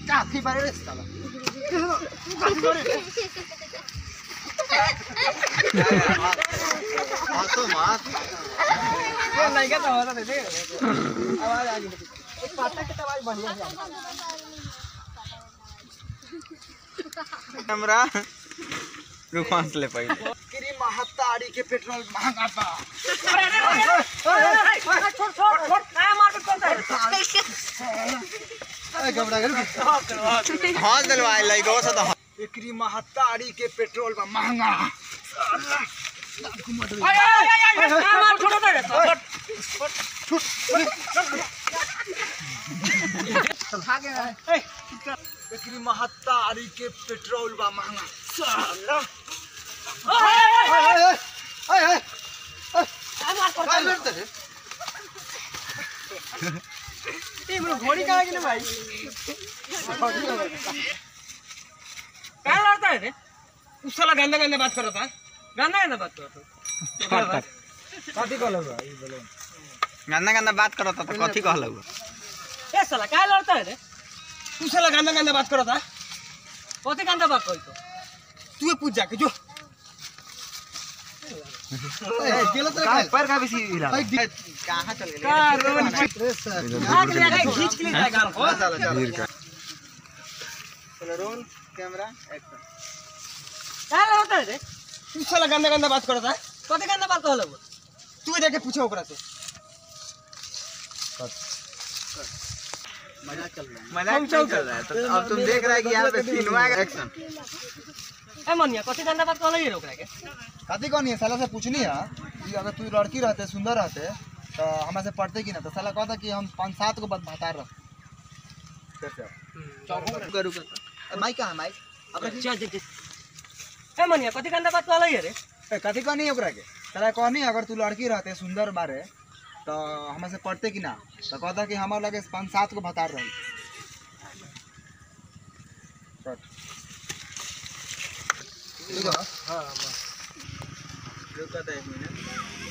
काफी बारे रे साला हाथों मार लड़का तो होता थे आवाज आ गई पाता के आवाज बढ़िया से कैमरा रुक ले पहले किरी महतारी के पेट्रोल महंगा बा छोड़ छोड़ छोड़ काय मार के करता है ए घबरा गए हाँ दिलवाए लइको से तो एकरी महतारी के पेट्रोल बा महंगा आय आय आय आय काय मार छोड़ दे छोड़ एकरी महतारी के पेट्रोल बा महंगा साला आय आय आय ए ए ए काय मार करता काय है लड़ते रे ये ब्रो घोड़ी का है कि ना भाई काय लड़ता है रे उस साला गंदा गंदा बात कर रहा था गंदा गंदा बात कर रहा था काटी कल बा ई बोलो गंदा गंदा बात करो तो कथी कहलौ ए साला काय लड़ता है रे तू साला गंदा गंदा बात कर रहा था कौन गंदा बात कोई तो तू पूछ जाके जो ए गेलो तो का पर का बेसी हिला भाई कहां चल गेली का रोन रे सर आग ले आके खींच के ले जाएगा हमको चलो चलो चलो रोल कैमरा एक्शन क्या लड़ता है रे तू साला गंदा गंदा बात कर रहा था कौन गंदा बात कहला वो तू जाके पूछो ओकरा से मजाक नहीं चल रहा है तो अब तुम देख रहे हैं कि यहाँ पे सिनेमा का एक्शन ए मनिया कौन गंदा बात कहला ये ओकरा के काती कौन है साला से पूछनी है कि अगर तू लड़की रहते सुंदर रहते तो हमें से पढ़ते कि ना तो साला कहता कि हम पाँच सात को बत भतार रह कैसे करू कर माइक कहां माइक अच्छा अच्छा ए मनिया कौन गंदा बात कहला ये रे ए, कथी कहनी है ओकरा के साला कहनी अगर तू लड़की रहते सुंदर बारे तो हमें से पढ़ते कि ना तो कहता कि हमारे लगे पाँच सात को भतार रही रुको तो एक मिनट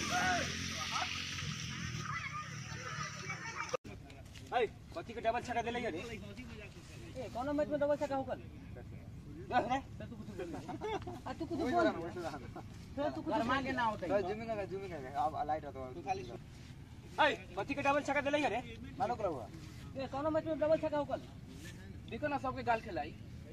ए कथी के डबल छक्का देले ये रे ए कौन मैच में डबल छक्का होकल देख रे तू कुछ बोल आ तू कुछ बोल तू कुछ मार के ना होता जूमिंग कर जूमिंग कर अब लाइट हो तो खाली ए कथी के डबल छक्का देले ये रे मानो करा हुआ ए कौन मैच में डबल छक्का होकल देखो ना सबके गाल खिलाई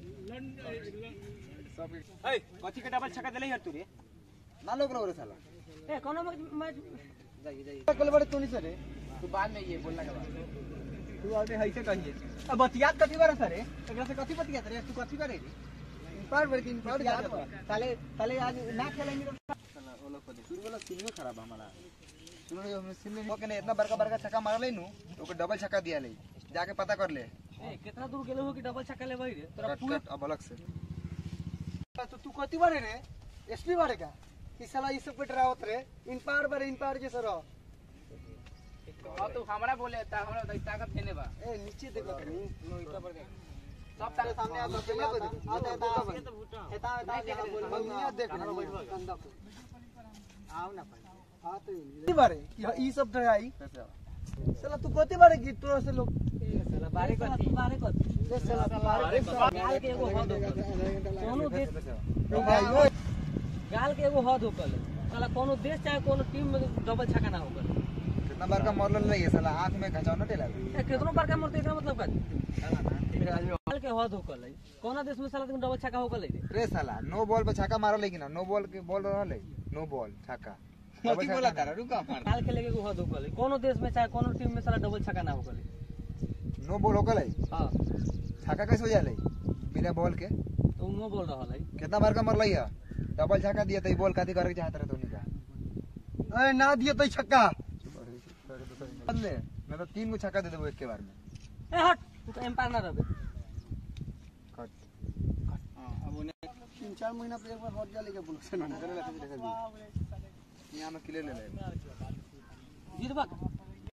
ए कथी के डबल छक्का देले यार तू रे मानो करा रे साला ए कौन मैच मैच जाइए जाइए कल बड़े तू नहीं सरे तू बाद में ये बोलना के बाद तू आगे है से कहिए अब बतियात कथी करे सर एकरा से कथी बतियात रे तू कथी करे रे पर बड़े दिन पर याद ताले ताले आज ना खेलेंगे तो शुरू वाला सीन में खराब हमारा सुनो ये हमने सीन में ओके ने इतना बड़का बड़का छक्का मार ले नु ओके डबल छक्का दिया ले जाके पता कर ले ए कितना दूर गेले हो कि डबल छक्का ले भाई रे तोरा कट पूरे कट अब अलग से तो तू कथी बारे रे एसपी बारे का ई साला ई सब के डरावत रे इन पार बारे इन पार जैसे रहो अब तो हमरा बोले ता हमरा तो ताकत देने बा ए नीचे देखो तनी नो इतना पर सब ताकत सामने आ तो कैमरा को दे आता एता एता एता बोल दुनिया देख रही कंदा आओ ना भाई हां तो ई बारे ई सब डराई साला तू कथी बारे गीत तोरा से लोग साला बारे कथी बारे कथी ले साला बारे गाल के एगो हद होकल कोनो देश भाई गाल के एगो हद होकल साला कोनो देश चाहे कोनो टीम में डबल छक्का ना होकल कितना बार का मरल नहीं है साला आंख में खचाव न टेला ए कितनो बार का मरते एकरा मतलब का गाल के हद होकल है कोनो देश में साला तुम डबल छक्का होकल है रे रे साला नो बॉल पे छक्का मारल लेकिन ना नो बॉल के बॉल रहल है नो बॉल छक्का कथी बोला तारा रुका मार गाल खेले के एगो हद होकल है कोनो देश में चाहे कोनो टीम में साला डबल छक्का ना होकल है नो बॉल होकल है हां छक्का कैसे हो जाले बिना बॉल के तो नो बोल रहल है कितना बार का मरल है डबल छक्का दिया तो बॉल काती करे के चाहत रहे तो निका ए ना दिए तो छक्का बदले मैं तो तीन गो छक्का दे देबो एक के बार में ए हट तू तो एम्पायर ना रहबे कट तीन चार महीना पे एक बार हट जाले के बोल से ना यहाँ में क्लियर ले ले जीतबा का